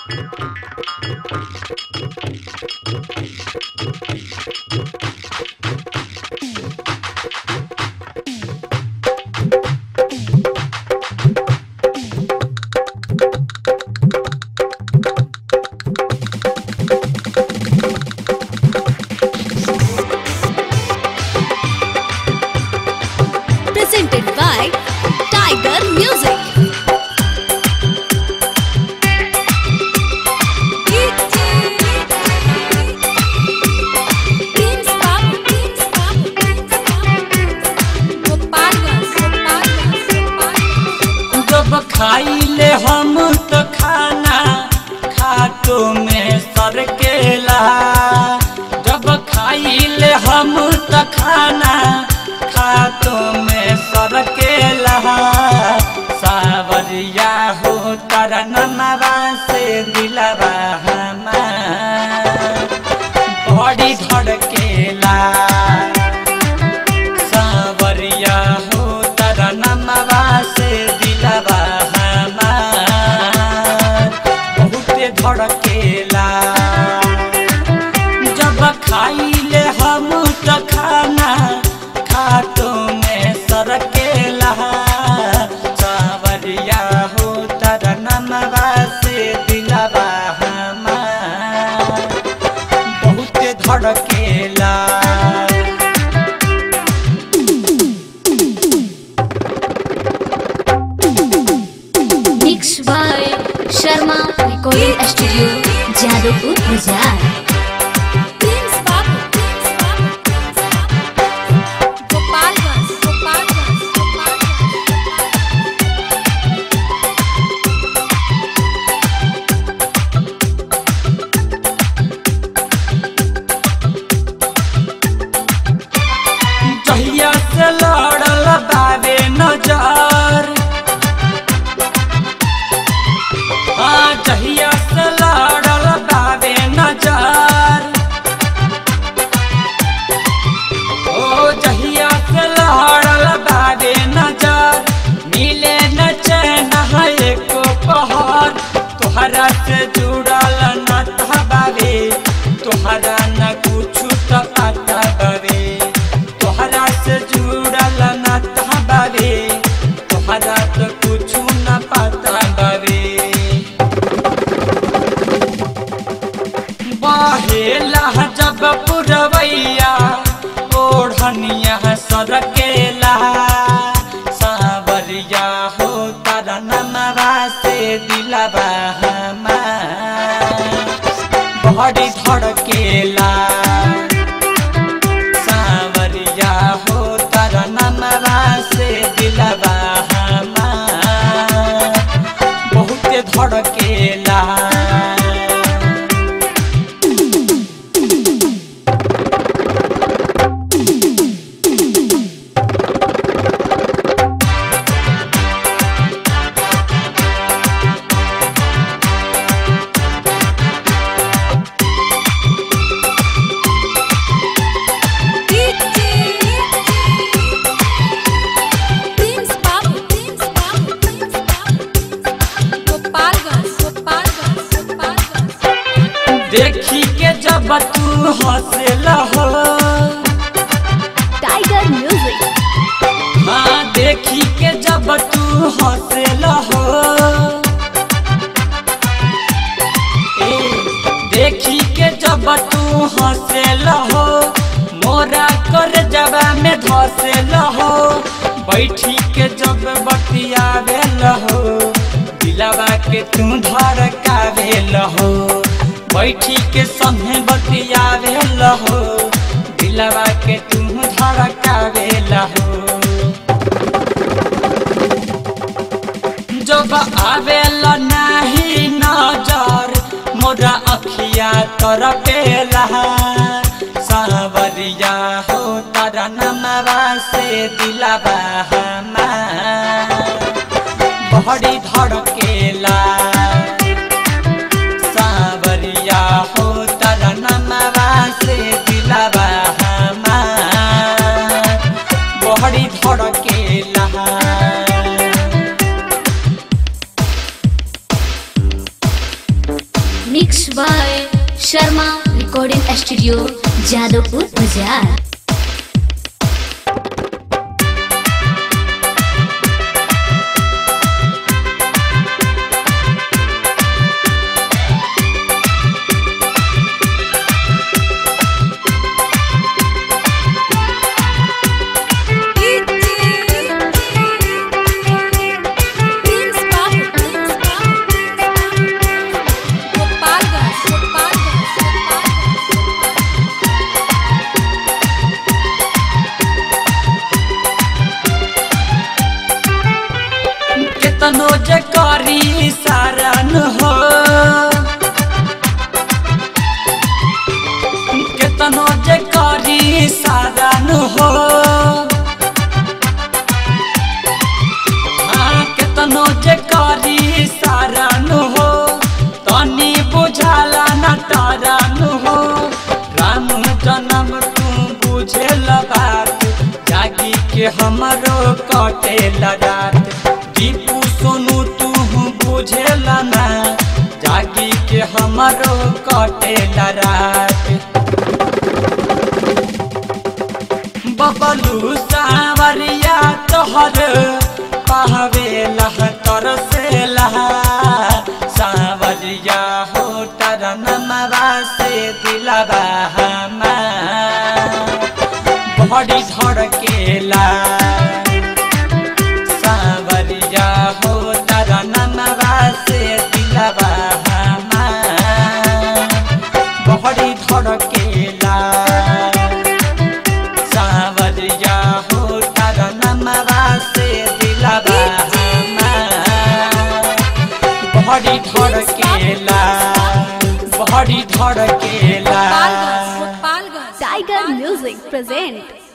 presented by Tiger Music. जब खाइले हम तो खाना खातो में सरकेला जब खाइले हम तो खाना खातो में सरकेला सावरिया हो तारा नमवा से दिलवा हमार बड़ी धड़केला सावरिया हो तारा नमवा से दिलवा हमार बहुते धड़केला जब खाइले हम तो खाना खातो में सरकेला सावरिया हो तारा नमवा से दिलवा हमार बहुते धड़केला Mixed by Sharma Recording Studio, Jadavpur, Gujarat. जहिया से लड़ल बाबे नजर हाँ जहिया से लड़ल बाबे नजर ओ जहिया से लड़ल बाबे नजर मिले न चैन है एको पहर तोहरा से जुड़ल न बाबे तोहरा न कुछ तो पता बाबे तोहरा से जुड़ल न बाबे तोहरा तो कुछ न पता बाबे बहेला जब पुरवैया ओढ़निया सरकेला सावरिया हो तारा नमवा से दिलवा हमार बड़ी धड़केला सावरिया हो तारा नमवा से दिलवा हमार बहुते धड़केला देखी के जब तू हंसेला हो Tiger Music. हाँ देखी के जब तू हंसेला हो ए, देखी के जब तू हंसेला हो मोरा कर जबा में धसेला हो बैठी के जब बतियावेल हो दिलवा के तू धड़कावेल हो बैठी के संगे बतियावेल हो दिलवा के तू धड़कावेल हो जब आवेल नाही नजर मोरा अखिया तरपेला सावरिया हो तारा नमवा से दिलवा हमार बड़ी धड़केला सावरिया हो तारा नमवा से दिलवा हमार बड़ी धड़केला Mixed by Sharma Recording Studio, Jadavpur Bazaar. केतनो जे करी सारन हो केतनो जे करी सारन हो हाँ, केतनो जे करी सारन हो तनी बुझाला न तारन हो राम जन्म तू बुझेल बात जागी के हमरो कटे रात दीपू सोनू तू बुझेल ना जागी के हमरो कटे रात बबलू सावरिया तोहर पहवे लह तरसे लहा सावरिया हो तर नमवा से दिलवा हमार बड़ी धड़केला सावरिया हो तर नमवा से दिलवा हमार बड़ी धड़केला सावरिया हो तर नमवा से दिलवा हमार बड़ी धड़केला बड़ी धड़केला Tiger Music present